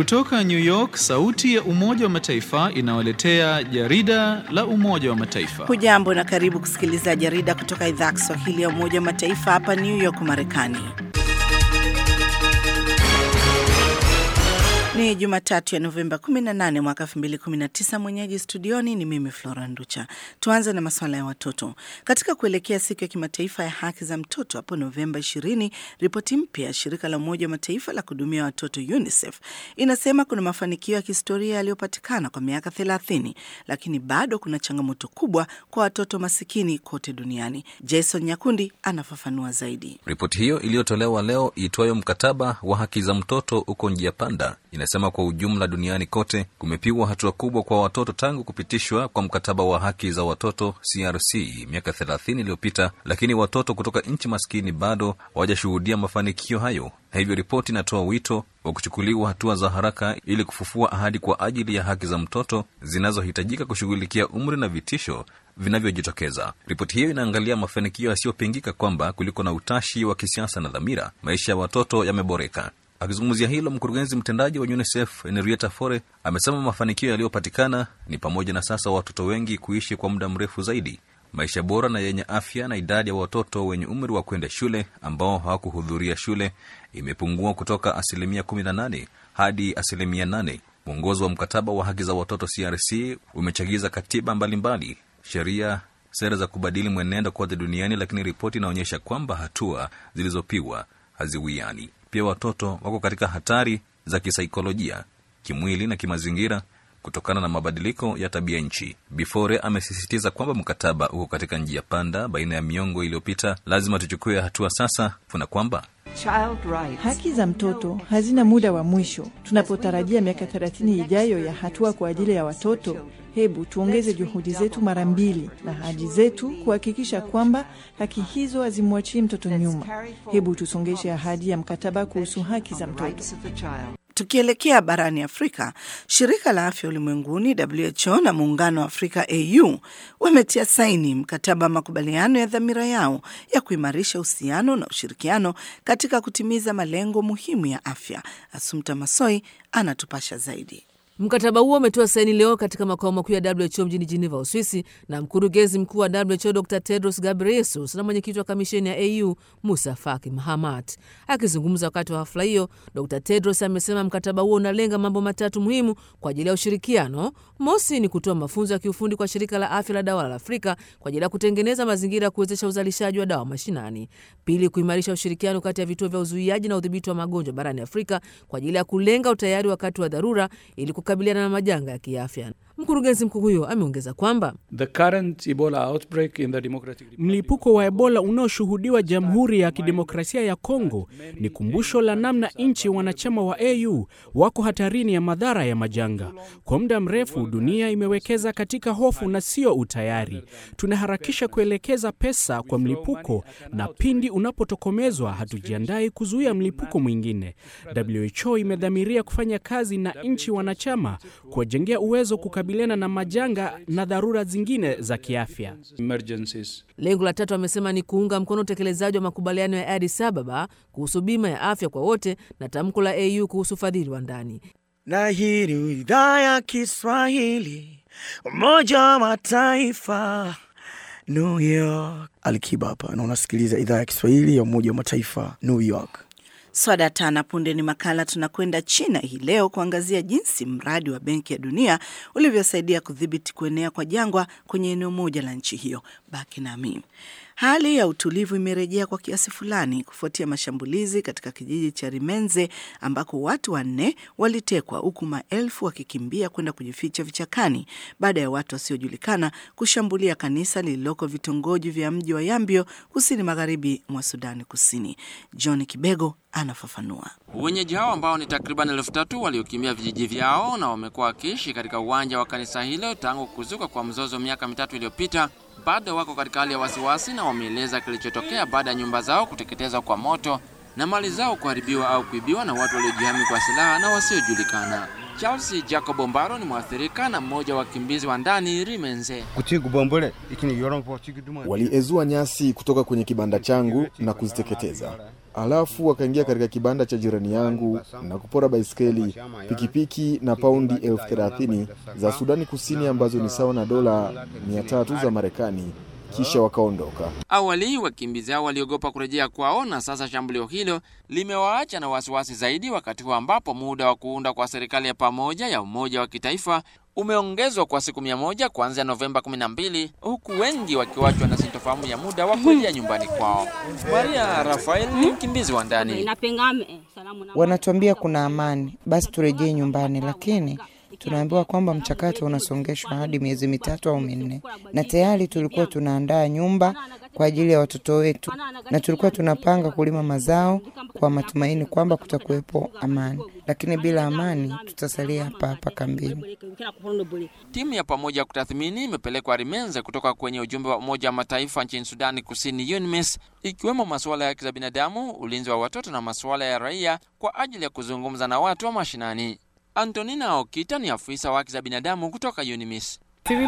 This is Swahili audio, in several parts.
Kutoka New York, sauti ya Umoja wa Mataifa inawaletea jarida la Umoja wa Mataifa. Hujambo na karibu kusikiliza jarida kutoka idhaa ya Kiswahili ya Umoja wa Mataifa hapa New York, Marekani. Ni Jumatatu ya Novemba 18 mwaka 2019. Mwenyeji studioni ni mimi Flora Nducha. Tuanze na masuala ya watoto. Katika kuelekea siku ya kimataifa ya haki za mtoto hapo Novemba 20, ripoti mpya ya shirika la Umoja wa Mataifa la kuhudumia watoto UNICEF inasema kuna mafanikio ya kihistoria yaliyopatikana kwa miaka 30, lakini bado kuna changamoto kubwa kwa watoto masikini kote duniani. Jason Nyakundi anafafanua zaidi. Ripoti hiyo iliyotolewa leo iitwayo mkataba wa haki za mtoto uko njia panda inasema kwa ujumla duniani kote kumepigwa hatua kubwa kwa watoto tangu kupitishwa kwa mkataba wa haki za watoto CRC miaka 30 iliyopita, lakini watoto kutoka nchi maskini bado hawajashuhudia mafanikio hayo. Hivyo ripoti inatoa wito wa kuchukuliwa hatua za haraka ili kufufua ahadi kwa ajili ya haki za mtoto zinazohitajika kushughulikia umri na vitisho vinavyojitokeza. Ripoti hiyo inaangalia mafanikio yasiyopingika kwamba kuliko na utashi wa kisiasa na dhamira, maisha ya watoto yameboreka. Akizungumzia hilo, mkurugenzi mtendaji wa UNICEF Henrietta Fore amesema mafanikio yaliyopatikana ni pamoja na sasa watoto wengi kuishi kwa muda mrefu zaidi, maisha bora na yenye afya, na idadi ya watoto wenye umri wa kwenda shule ambao hawakuhudhuria shule imepungua kutoka asilimia 18 hadi asilimia 8. Mwongozo wa mkataba wa haki za watoto CRC umechagiza katiba mbalimbali, sheria, sera za kubadili mwenendo kote duniani, lakini ripoti inaonyesha kwamba hatua zilizopigwa haziwiani. Pia watoto wako katika hatari za kisaikolojia, kimwili na kimazingira kutokana na mabadiliko ya tabia nchi. Bifore amesisitiza kwamba mkataba uko katika njia panda baina ya miongo iliyopita. Lazima tuchukue hatua sasa, na kwamba haki za mtoto hazina muda wa mwisho. Tunapotarajia miaka 30 ijayo ya hatua kwa ajili ya watoto, hebu tuongeze juhudi zetu mara mbili na ahadi zetu kuhakikisha kwamba haki hizo hazimwachii mtoto nyuma. Hebu tusongeshe ahadi ya mkataba kuhusu haki za mtoto. Tukielekea barani Afrika, shirika la afya ulimwenguni WHO na muungano wa Afrika AU wametia saini mkataba wa makubaliano ya dhamira yao ya kuimarisha uhusiano na ushirikiano katika kutimiza malengo muhimu ya afya. Asumta Masoi anatupasha zaidi. Mkataba huo umetoa saini leo katika makao makuu ya WHO mjini Geneva, Uswisi, na mkurugenzi mkuu wa WHO Dr Tedros Ghebreyesus na mwenyekiti wa kamisheni ya AU Musa Faki Mahamat. Akizungumza wakati wa hafla hiyo, Dr Tedros amesema mkataba huo unalenga mambo matatu muhimu kwa ajili ya ushirikiano. Mosi ni kutoa mafunzo ya kiufundi kwa shirika la afya la dawa la Afrika kwa ajili ya kutengeneza mazingira ya kuwezesha uzalishaji wa dawa mashinani. Pili, kuimarisha ushirikiano kati ya vituo vya uzuiaji na udhibiti wa magonjwa barani Afrika kwa ajili ya kulenga utayari wakati wa dharura ili kukabiliana na majanga ya kiafya. Mkurugenzi mkuu huyo ameongeza kwamba mlipuko wa Ebola unaoshuhudiwa Jamhuri ya Kidemokrasia ya Kongo ni kumbusho la namna nchi wanachama wa AU wako hatarini ya madhara ya majanga. Kwa muda mrefu dunia imewekeza katika hofu na sio utayari. Tunaharakisha kuelekeza pesa kwa mlipuko, na pindi unapotokomezwa hatujiandai kuzuia mlipuko mwingine. WHO imedhamiria kufanya kazi na nchi wanachama kuwajengea uwezo kukabiliana na majanga na dharura zingine za kiafya. Lengo la tatu amesema ni kuunga mkono utekelezaji wa makubaliano ya Addis Ababa kuhusu bima ya afya kwa wote na tamko la AU kuhusu ufadhili wa ndani. Na hii ni idhaa ya Kiswahili, Umoja wa Mataifa, New York. Alikiba hapa na unasikiliza idhaa ya Kiswahili ya Umoja wa Mataifa, New York. Swada tana punde ni makala. Tunakwenda China hii leo kuangazia jinsi mradi wa Benki ya Dunia ulivyosaidia kudhibiti kuenea kwa jangwa kwenye eneo moja la nchi hiyo. Baki nami. Hali ya utulivu imerejea kwa kiasi fulani kufuatia mashambulizi katika kijiji cha Rimenze ambako watu wanne walitekwa huku maelfu wakikimbia kwenda kujificha vichakani baada ya watu wasiojulikana kushambulia kanisa lililoko vitongoji vya mji wa Yambio kusini magharibi mwa Sudani Kusini. John Kibego anafafanua. Wenyeji hao ambao ni takriban elfu tatu waliokimbia vijiji vyao na wamekuwa wakiishi katika uwanja wa kanisa hilo tangu kuzuka kwa mzozo miaka mitatu iliyopita bado wako katika hali ya wasiwasi na wameeleza kilichotokea baada ya nyumba zao kuteketezwa kwa moto na mali zao kuharibiwa au kuibiwa na watu waliojihami kwa silaha na wasiojulikana. Charles Jacob Ombaro ni mwathirika na mmoja wa wakimbizi wa ndani Rimenze. Waliezua nyasi kutoka kwenye kibanda changu na kuziteketeza. Alafu wakaingia katika kibanda cha jirani yangu na kupora baiskeli, pikipiki na paundi elfu thelathini za Sudani Kusini ambazo ni sawa na dola mia tatu za Marekani, kisha wakaondoka. Awali wakimbizi hao waliogopa kurejea kwao, na sasa shambulio hilo limewaacha na wasiwasi zaidi, wakati huu ambapo muda wa kuunda kwa serikali ya pamoja ya umoja wa kitaifa umeongezwa kwa siku mia moja kuanzia Novemba 12 huku wengi wakiwachwa na sintofahamu ya muda wa kurejea nyumbani kwao. Maria Rafael ni mkimbizi wa ndani. Wanatuambia kuna amani, basi turejee nyumbani, lakini tunaambiwa kwamba mchakato unasongeshwa hadi miezi mitatu au minne, na tayari tulikuwa tunaandaa nyumba kwa ajili ya watoto wetu, na tulikuwa tunapanga kulima mazao kwa matumaini kwamba kutakuwepo amani, lakini bila amani tutasalia hapa hapa kambini. Timu ya pamoja ya kutathmini imepelekwa Rimenze kutoka kwenye ujumbe wa Umoja wa Mataifa nchini Sudani Kusini, UNMISS, ikiwemo masuala ya haki za binadamu, ulinzi wa watoto na masuala ya raia kwa ajili ya kuzungumza na watu wa mashinani. Antonina Okita ni afisa wa haki za binadamu kutoka UNMISS.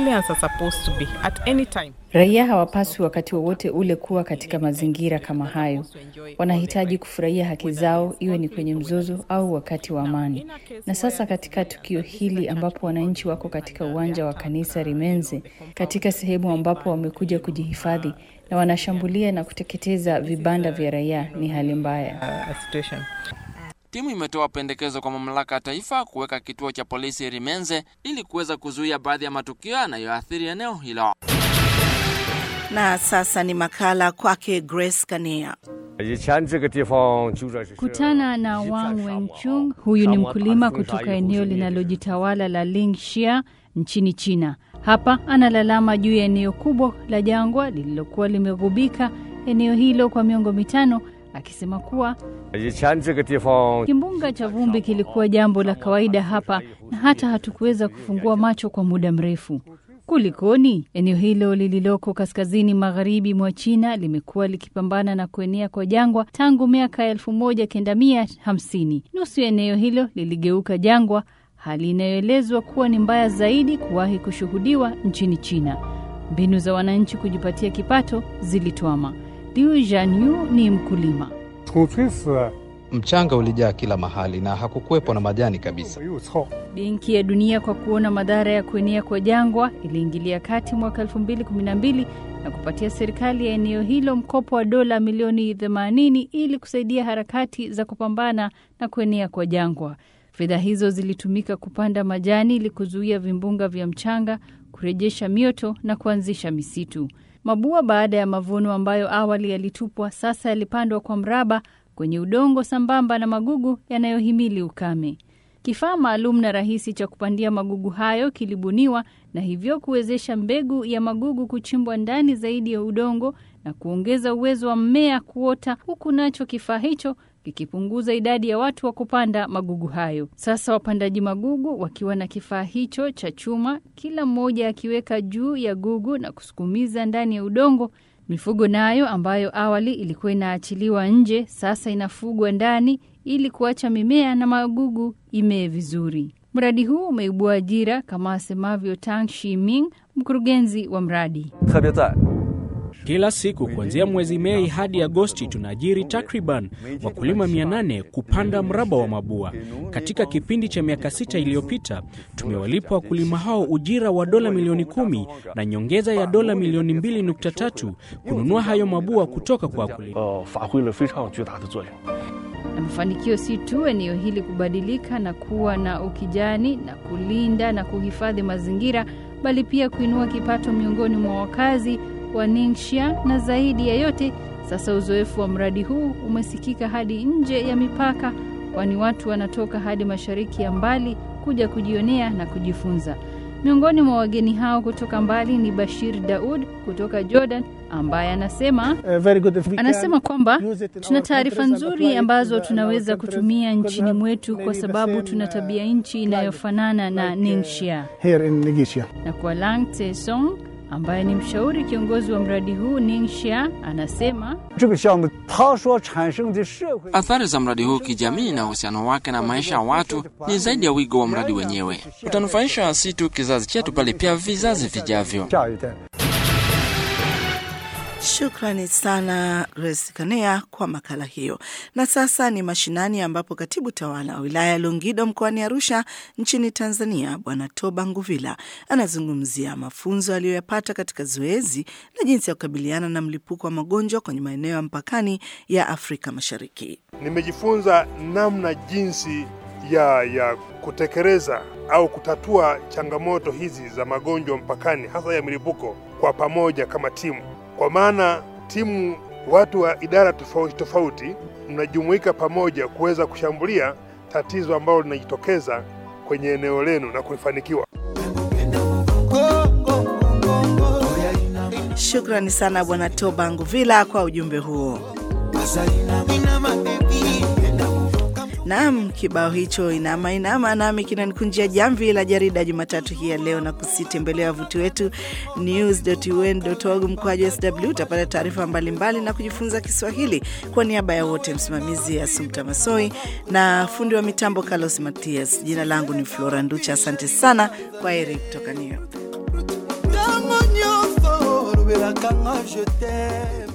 Raia hawapaswi wakati wowote ule kuwa katika mazingira kama hayo. Wanahitaji kufurahia haki zao, iwe ni kwenye mzozo au wakati wa amani. Na sasa katika tukio hili ambapo wananchi wako katika uwanja wa kanisa Rimenze, katika sehemu ambapo wamekuja kujihifadhi na wanashambulia na kuteketeza vibanda vya raia, ni hali mbaya. Timu imetoa pendekezo kwa mamlaka ya taifa kuweka kituo cha polisi Rimenze ili kuweza kuzuia baadhi ya matukio yanayoathiri eneo hilo. Na sasa ni makala kwake Grace Kania. Kutana na Wang Wenchung. Huyu ni mkulima kutoka eneo linalojitawala la Lingxia nchini China. Hapa analalama juu ya eneo kubwa la jangwa lililokuwa limegubika eneo hilo kwa miongo mitano akisema kuwa kimbunga cha vumbi kilikuwa jambo la kawaida hapa na hata hatukuweza kufungua macho kwa muda mrefu. Kulikoni? Eneo hilo lililoko kaskazini magharibi mwa China limekuwa likipambana na kuenea kwa jangwa tangu miaka elfu moja kenda mia hamsini. Nusu ya eneo hilo liligeuka jangwa, hali inayoelezwa kuwa ni mbaya zaidi kuwahi kushuhudiwa nchini China. Mbinu za wananchi kujipatia kipato zilitwama. Liu Jianyu ni mkulima. Mchanga ulijaa kila mahali na hakukuwepo na majani kabisa. Benki ya Dunia kwa kuona madhara ya kuenea kwa jangwa iliingilia kati mwaka 2012 na kupatia serikali ya eneo hilo mkopo wa dola milioni 80 ili kusaidia harakati za kupambana na kuenea kwa jangwa. Fedha hizo zilitumika kupanda majani ili kuzuia vimbunga vya mchanga, kurejesha mioto na kuanzisha misitu. Mabua baada ya mavuno ambayo awali yalitupwa sasa yalipandwa kwa mraba kwenye udongo sambamba na magugu yanayohimili ukame. Kifaa maalum na rahisi cha kupandia magugu hayo kilibuniwa na hivyo kuwezesha mbegu ya magugu kuchimbwa ndani zaidi ya udongo na kuongeza uwezo wa mmea kuota, huku nacho kifaa hicho kikipunguza idadi ya watu wa kupanda magugu hayo. Sasa wapandaji magugu wakiwa na kifaa hicho cha chuma, kila mmoja akiweka juu ya gugu na kusukumiza ndani ya udongo. Mifugo nayo ambayo awali ilikuwa inaachiliwa nje, sasa inafugwa ndani ili kuacha mimea na magugu imee vizuri. Mradi huu umeibua ajira kama asemavyo Tang Shiming, mkurugenzi wa mradi. Kila siku kuanzia mwezi Mei hadi Agosti tunaajiri takriban wakulima 800 kupanda mraba wa mabua. Katika kipindi cha miaka sita iliyopita tumewalipa wakulima hao ujira wa dola milioni kumi na nyongeza ya dola milioni 2.3 kununua hayo mabua kutoka kwa wakulima. Na mafanikio si tu eneo hili kubadilika na kuwa na ukijani na kulinda na kuhifadhi mazingira, bali pia kuinua kipato miongoni mwa wakazi wa Ningxia na zaidi ya yote, sasa uzoefu wa mradi huu umesikika hadi nje ya mipaka, kwani watu wanatoka hadi mashariki ya mbali kuja kujionea na kujifunza. Miongoni mwa wageni hao kutoka mbali ni Bashir Daud kutoka Jordan ambaye anasema anasema kwamba tuna taarifa nzuri ambazo tunaweza kutumia nchini mwetu kwa sababu tuna tabia nchi inayofanana na Ningxia. Na kwa Lang Tesong ambaye ni mshauri kiongozi wa mradi huu Ningxia anasema athari za mradi huu kijamii na uhusiano wake na maisha ya watu ni zaidi ya wigo wa mradi wenyewe. Utanufaisha si tu kizazi chetu, bali pia vizazi vijavyo. Shukrani sana Grace Kanea kwa makala hiyo. Na sasa ni mashinani, ambapo katibu tawala wa wilaya ya Longido mkoani Arusha nchini Tanzania, Bwana Toba Nguvila anazungumzia mafunzo aliyoyapata katika zoezi la jinsi ya kukabiliana na mlipuko wa magonjwa kwenye maeneo ya mpakani ya Afrika Mashariki. Nimejifunza namna jinsi ya, ya kutekeleza au kutatua changamoto hizi za magonjwa mpakani, hasa ya milipuko kwa pamoja kama timu, kwa maana timu, watu wa idara tofauti tofauti mnajumuika pamoja kuweza kushambulia tatizo ambalo linajitokeza kwenye eneo lenu na kulifanikiwa. Shukrani sana Bwana Toba Nguvila kwa ujumbe huo. Naam, kibao hicho inama inama nami kinanikunjia jamvi la jarida Jumatatu hii ya leo, na kusitembelea wavuti wetu news.un.org mkoaji sw. Utapata taarifa mbalimbali na kujifunza Kiswahili. Kwa niaba ya wote, msimamizi Asumta Masoi na fundi wa mitambo Carlos Matias, jina langu ni Flora Nducha. Asante sana, kwa heri kutoka New York.